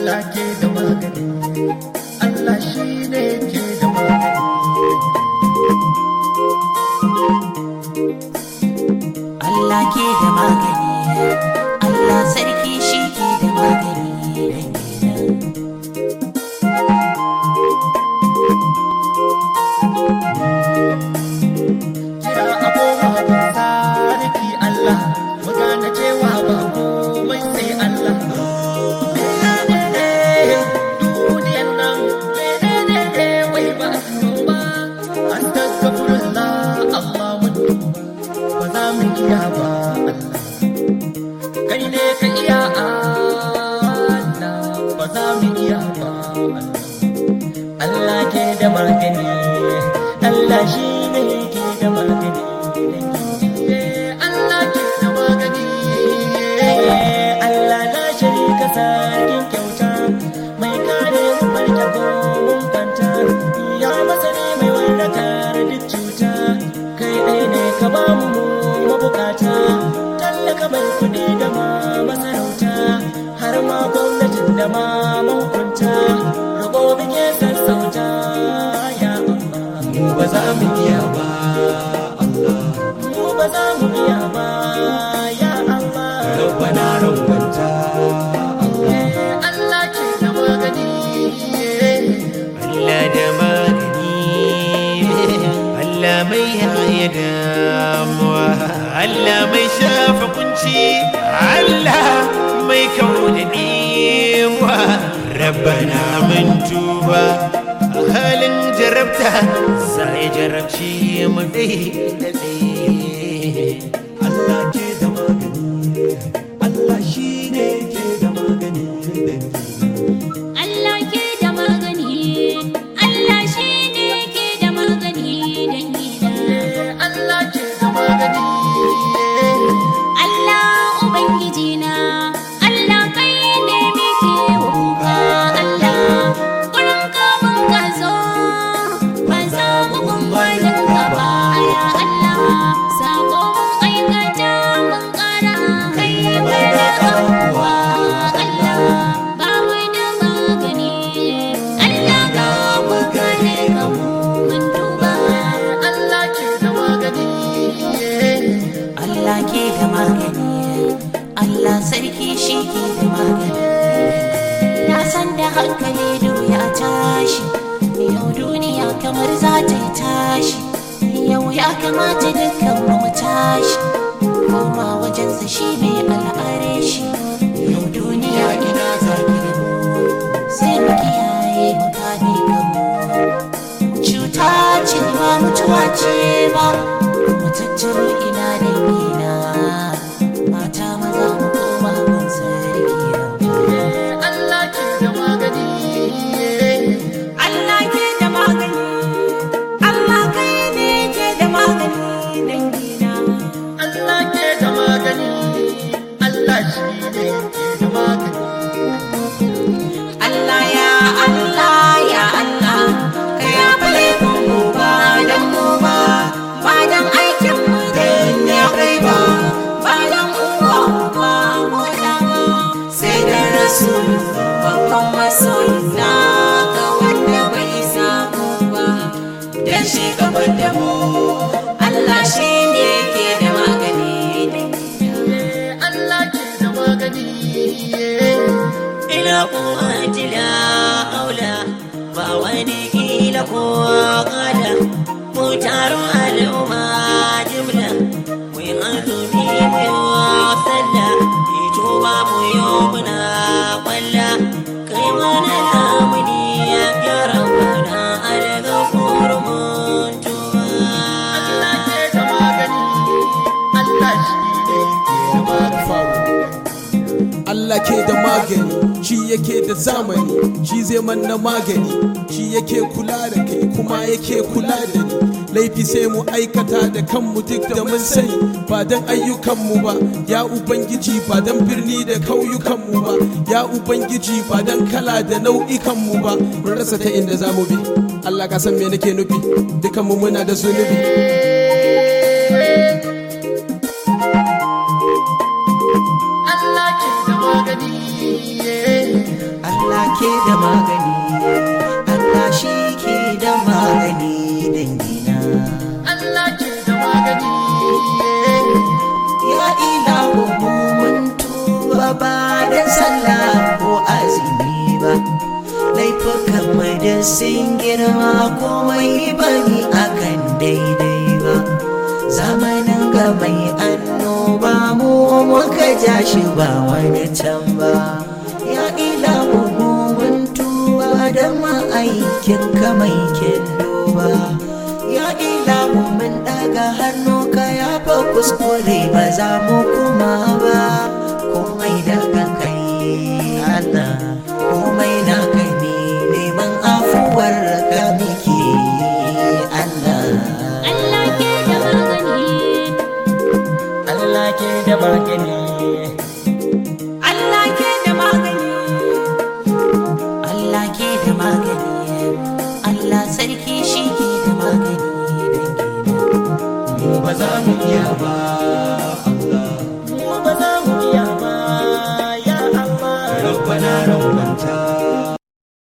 Allah ke da magani Allah shi ne ke da magani Allah ke da magani Allah sarki shi ke da magani dan kenan kira abubuwa sarki Allah mu gane cewa ba komai sai Allah menene duniyan nan menene wai ba su ba astaghfirullah Allah mun tuba ba za mu iya ba Allah kai ne ka iya Allah ba za mu iya ba Allah Allah ke da magani Allah shi ne ke da magani Allah ke da magani Allah na sharika sarkin kyauta mai kare mu barka ko mun fanta ya masani mai warkar duk cuta kai ɗai ne ka ba mu mabukata tallaka mai kuɗi da ma masarauta har ma gwamnatin da ma mahukunta rabo muke sassauta ya Allah mu ba za mu iya ba Allah mu ba za mu iya ba ya Allah rabbana rabbanta Allah ke da magani Allah da magani Allah mai haya damuwa Allah mai shafa kunci Allah mai kawo da ɗewa rabbana mun tuba a halin jarabta sai jarabci mu dai da ɗaya Allah ke da magani Allah shi ne ke da magani Allah ke da magani, Allah shi ne ke da magani dangina. Allah ke da magani Allah Ubangiji na, Allah kai ne muke kuka Allah. Wurin ka mun ka zo, ban samu gungwanin ka ba ya Allah. Sako mun aikata mun kara kai mana abuwa Allah. Ba mu da magani, Allah ka mu gane ka mu mun duba. Allah ke da magani Allah ke da magani Allah sarki shi ke da magani na san da hankali ya tashi yau duniya kamar za ta yi tashi yau ya kamata dukkan mu mu tashi koma wajensa shi ne al'are shi yau duniya ina zaki da mu sai mu kiyaye mu kame kanmu cuta ce ba mutuwa ce ba mu tattaro ina da ina mata maza mu koma gun sarki Allah ke da magani Allah ke da magani Allah kai ne ke da magani dangina Allah ke da magani Allah shi ne ke da magani Allah ya Allah ya Allah ka ya fale mu ba dan mu ba ba dan aikin mu dan ya kai ba ba dan uwa ba mu da ba sai da rasul babban masoyina ga wanda bai samu ba dan shi gaba da mu Allah shi ne ke da magani Allah ke da magani ila kuwati la aula ba wani kila ko kada mu taru al'umma jimla mu yi azumi mu yi sallah yi tuba mu yi muna kwalla kai mana lamuni ya rabbana alga kurmun tuba Allah ke da magani Allah shi ne ke da magani Allah ke da magani shi yake da zamani shi zai manna magani shi yake kula da kai kuma yake kula da ni laifi sai mu aikata da kanmu duk da mun sani ba don ayyukanmu ba ya ubangiji ba don birni da kauyukanmu ba ya ubangiji ba don kala da nau'ikanmu ba mun rasa ta inda za mu bi Allah ka san me nake nufi dukanmu muna da zunubi Allah ke da magani Allah ke da magani Allah shi ke da magani dangina Allah ke da magani ya ilahu mu mun tuba ba da sallah ko azumi ba laifukan mai da sun girma komai bani akan daidai ba zamanin ga mai annoba mu muka ja shi ba wani can ba ya ilahu mu mun tuba da ma'aikin ka mai ba ya ilahu mun daga hannu ka ya fa kuskure ba za mu kuma ba komai daga kai Allah komai na kai ne neman afuwar ka muke Allah Allah ke da magani Allah ke da magani Allah ke da magani Allah ke da magani Allah sarki shi ke da magani dangina mu ba za mu iya ba